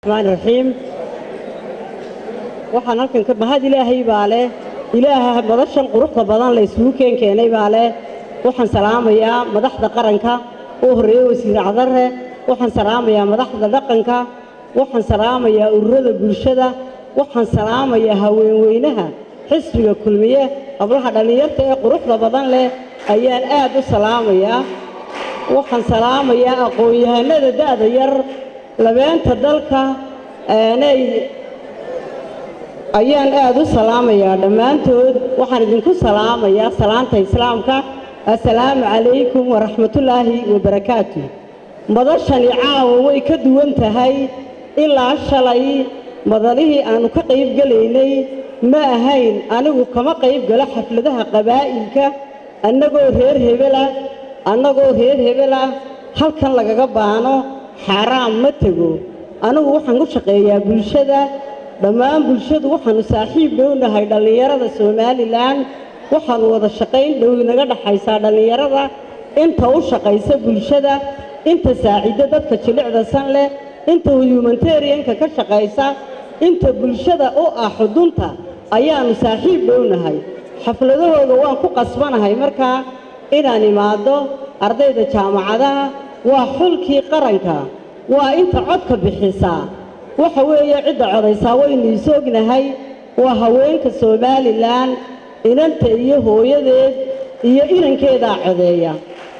raxmaan raxiim waxaan halkan ka mahad ilaahay baa leh ilaaha madashan quruxda badan la isugu keen keenay baa leh waxaan salaamayaa madaxda qaranka oo horreeye wasiir cadare waxaan salaamayaa madaxda dhaqanka waxaan salaamayaa ururada bulshada waxaan salaamayaa haweenweynaha xisbiga kulmiye hablaha dhallinyarta ee quruxda badan leh ayaan aad u salaamayaa waxaan salaamayaa aqoon-yahanada da'da yar labeenta dalka aanay ayaan aad u salaamayaa dhammaantood waxaan idinku salaamayaa salaanta islaamka assalaamu calaykum waraxmatullaahi wabarakaatu madashani caawa way ka duwan tahay ilaa shalay madalihii aannu ka qayb gelaynay ma ahayn anigu kama qayb galo xafladaha qabaa'ilka annagoo reer hebela annagoo reer hebela halkan lagaga baano xaaraam ma tego anigu waxaan ku shaqeeyaa bulshada dhammaan bulshadu waxaannu saaxiib dhownahay dhallinyarada somalilan waxaannu wada shaqayn dhow inaga dhaxaysaa dhallinyarada inta u shaqaysa bulshada inta saaciddo dadka jilicda san leh inta humanitarianka ka shaqaysa inta bulshada u ah xudunta ayaannu saaxiib dhownahay xafladahooda waan ku qasbanahay markaa inaan imaaddo ardayda jaamacadaha waa xulkii qaranka waa inta codka bixisaa waxa weeye cidda codaysaa waynu isoognahay waa haweenka somalilan inanta iyo hooyadeed iyo inankeedaa codeeya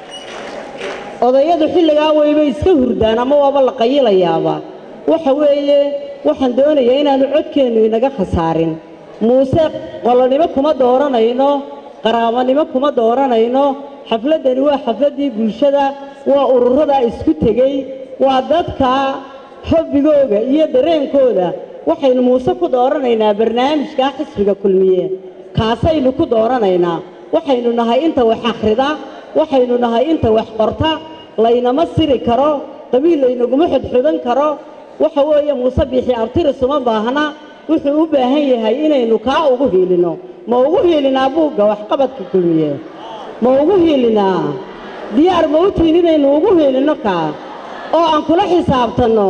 odayadu xilligaa waybay iska hurdaan ama waaba la qayilayaaba waxa weeye waxaan doonayaa inaannu codkeennu inaga khasaarin muuse qolonimo kuma dooranayno qaraabanimo kuma dooranayno xafladdani waa xafladdii bulshada waa ururadaa isku tegey waa dadka hobbigooga iyo dareenkooda waxaynu muuse ku dooranaynaa barnaamijkaa xisbiga kulmiye kaasaynu ku dooranaynaa waxaynu nahay inta wax akhrida waxaynu nahay inta wax qorta laynama siri karo qabiil laynaguma xodxodan karo waxa weeye muuse biixi abtiris uma baahna wuxuu u baahan yahay inaynu kaa ugu hiilinno ma ugu hiilinaa buugga waxqabadka kulmiye ma ugu hiilinaa diyaar ma u tihin inaynu ugu hiilinno kaa oo aan kula xisaabtanno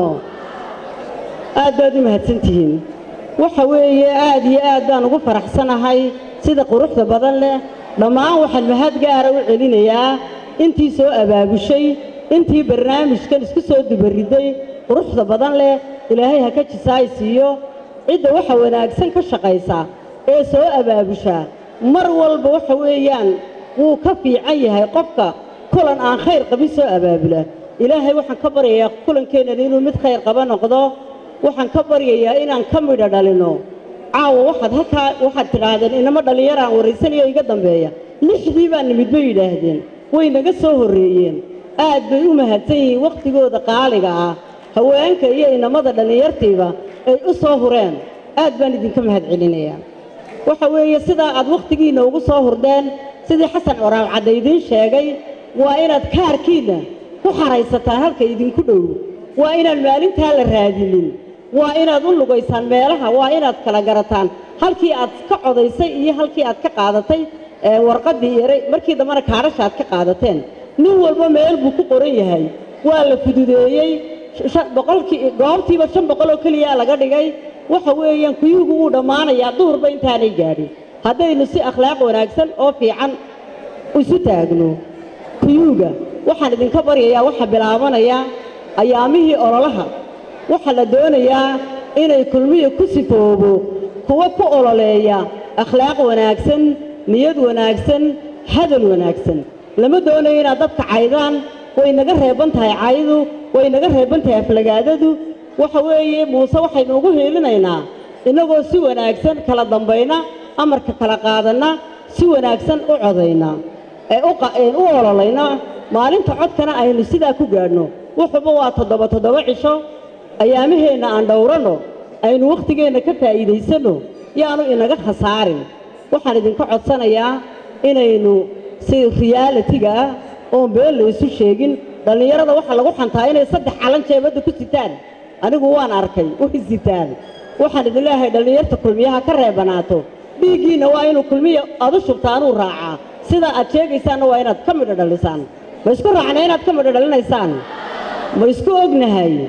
aad baad u mahadsantihiin waxa weeye aad iyo aad baan ugu faraxsanahay sida quruxda badan leh dhammaan waxaan mahad gaara u celinayaa intii soo abaabushay intii barnaamijkan isku soo dubaridday quruxda badan leh ilaahay ha ka jisaay siiyo cidda waxa wanaagsan ka shaqaysa ee soo abaabushaa mar walba waxa weeyaan wuu ka fiican yahay qofka kulan aan khayr qabin soo abaabula ilaahay waxaan ka baryayaa kulankeennan inuu mid khayr qaba noqdo waxaan ka baryayaa inaan ka midho dhalinno caawa waxaad halkaa waxaad tidhaahdeen inama dhallinyaraan warraysanayo iga dambeeya lixdii baa nimid bay yidhaahdeen way naga soo horreeyeen aad bay u mahadsan yihiin wakhtigooda qaaliga ah haweenka iyo inamada dhallinyartiiba ay u soo hureen aad baan idinka mahad celinayaa waxa weeye sidaa aad wakhtigiinna ugu soo hurdeen sidii xasan coraab cadda idiin sheegay waa inaad kaarkiinna ku xaraysataan halka idinku dhow waa inaan maalintaa la raadinin waa inaad u lugaysaan meelaha waa inaad kala garataan halkii aad ka codaysay iyo halkii aad ka qaadatay warqaddii yaray markii dambena kaadhasha aad ka qaadateen nin walba meel buu ku qoran yahay waa la fududeeyey boqolkii goobtiiba shan boqol oo keliyaa laga dhigay waxa weeyaan kuyuugu wuu dhammaanayaa duhurba intaanay gaadhin haddaynu si akhlaaq wanaagsan oo fiican isu taagno kuyuuga waxaan idinka baryayaa waxaa bilaabanaya ayaamihii ololaha waxaa la doonayaa inay kulmiya ku sifoobo kuwa ku ololeeya akhlaaq wanaagsan niyad wanaagsan hadal wanaagsan lama doonayo inaad dadka caydaan way naga reeban tahay caydu way naga reeban tahay aflagaadadu waxa weeye muuse waxaynu ugu hiilinaynaa innagoo si wanaagsan kala dambayna amarka kala qaadanna si wanaagsan u codayna ee u ololayna maalinta codkana aynu sidaa ku gaadhno wuxuuba waa toddoba toddoba cisho ayaamaheenna aan dhowranno aynu wakhtigeenna ka faa'iidaysanno yaanu inaga khasaarin waxaan idinka codsanayaa inaynu si riyaalitiga ah oon been laysu sheegin dhallinyarada waxaa lagu xantaa inay saddex calan jeebadda ku sitaan anigu waan arkay way sitaan waxaan idin leeyahay dhallinyarta kulmiyaha ka reebanaato dhiiggiinna waa inuu kulmiya aad u shubtaanuu raacaa sidaa aad sheegaysaanna waa inaad ka midho dhalisaan ma isku raacna inaad ka midho dhalinaysaan ma isku ognahay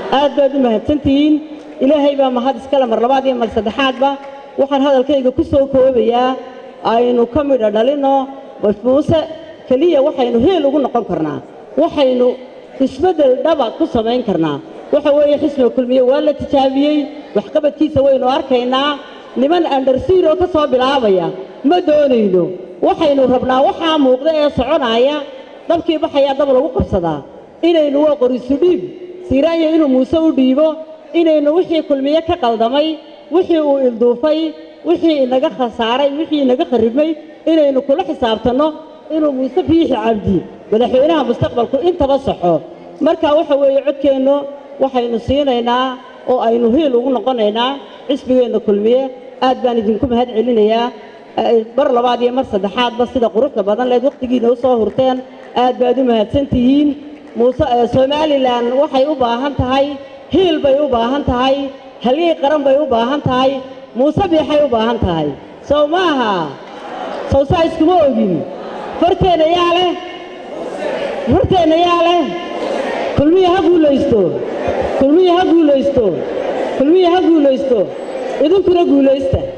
aad baad u mahadsantihiin ilaahay baa mahad iskale mar labaad iyo mar saddexaadba waxaan hadalkayga ku soo koobayaa aynu ka midha dhalinno muuse keliya waxaynu heel ugu noqon karnaa waxaynu isbeddel dhaba ku samayn karnaa waxa weeye xisbiga kulmiye waa la tijaabiyey waxqabadkiisa waynu arkaynaa niman andersiiro ka soo bilaabaya ma doonayno waxaynu rabnaa waxaa muuqda ee soconaaya dabkii baxayaa dab lagu qabsadaa inaynu waa qorisu dhiib siiraanya inuu muuse u dhiibo inaynu wixii kulmiye ka qaldamay wixii uu ilduufay wixii inaga khasaaray wixii inaga kharibmay inaynu kula xisaabtanno inuu muuse biixi cabdi madaxweynaha mustaqbalku intaba saxo marka waxa weeye codkeennu waxaynu siinaynaa oo aynu hiil ugu noqonaynaa xisbigeenna kulmiye aad baan idinku mahad celinayaa mar labaad iyo mar saddexaadba sida quruxda badan leed wakhtigiina u soo hurteen aad baad u mahadsantihiin muuse somalilan waxay u baahan tahay hiil bay u baahan tahay halyey qaran bay u baahan tahay muuse biixay u baahan tahay sow maaha sow saa iskuma ogin farteenna yaa leh farteenna yaa leh kulmiya ha guulaysto kulmiya ha guulaysto kulmiya ha guulaysto idinkuna guulaysta